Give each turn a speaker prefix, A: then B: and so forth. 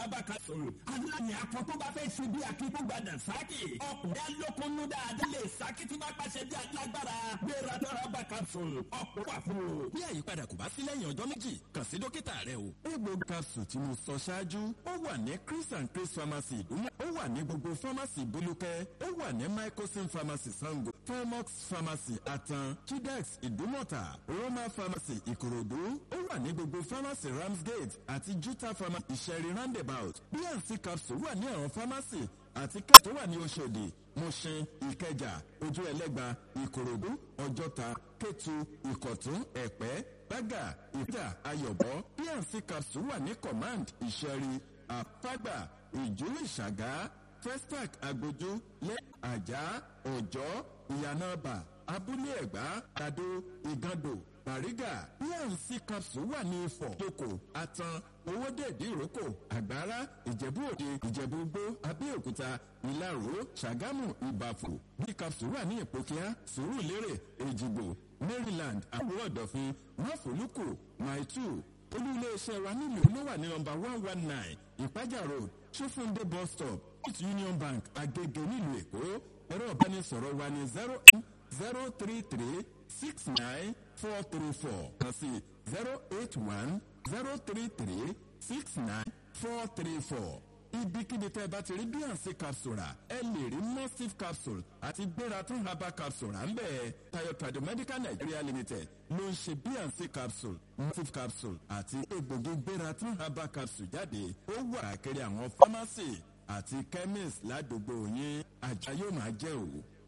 A: abaka sọ̀rọ̀ aláàyè akọ tó bá fẹ́ ṣe bí akíkúgbàdàn sákì ọkùnrin alókunnú dáadáa lè sákì tí bá pàṣẹ bí alágbára gbéra tọ́ra abaka sọ̀rọ̀ ọkùnrin wà fún o.
B: bí àyípadà kò bá sí lẹ́yìn ọjọ́ méjì kàn sí dókítà rẹ o. egbò capsule tí mo sọ ṣáájú ó wà ní chris and chris pharmacy ìdúmọ̀ ó wà ní gbogbo pharmacy bolúkẹ́ ó wà ní microsim pharmacy sango fairmox pharmacy atan chidex ìdúmọ̀tà roma pharmacy ìkòròdú ó wà ní gbogbo pharmacy ramsgate àti juta pharmacy ìṣẹ̀rí roundabout bnc capsule wà ní àwọn pharmacy àti ká tó wà ní oṣòdì mushin ìkẹjà ojú ẹlẹ́gba ìkòròdú ọjọ́ta kétu ìkọ̀tún ẹ̀pẹ́ bága ìpínlẹ̀ ayọ̀bọ pnc capsule wà ní command ìṣẹ̀rí àpágbà ìjú ìṣàgá festac agbójú lẹ́ àjà ọ̀jọ́ ìyànàbà abúlé ẹ̀gbá àdó ìgàndò bàrígà pnc capsule wà ní ifọ̀ toko atan owódèdè ìrókò àgbára ìjẹ̀bú òde ìjẹ̀bú gbó abẹ́òkúta ìlaró ṣàgámù ìbàfò bí capsule wà ní ìpòkíá sùúrùlérè èjìgbò maryland àbúrò ọ̀dọ̀fin máfòlùkù maitu olú iléeṣẹ́ wa nílùú ló wà ní nọmba one one nine ìpájà road ṣófúndé bus stop east union bank agege nílùú èkó ẹ̀rọ ìbánisọ̀rọ̀ wa ní zero eight zero three three six nine four three four kan sí zero eight one zero three three six nine four three four ibikíbi tẹ́ ẹ bá ti rí bíyànsí capsule rà ẹ lè rí mustif capsule àti gbératún herbal capsule rà ń bẹ̀ tayo tradomedical nigeria limited ló ń ṣe bíyànsí capsule mustif capsule àti egbògi gbératún herbal capsule jáde ó wà kiri àwọn pharmacy àti chemist ládùúgbò yín àjà yóò máa jẹ́ òwò.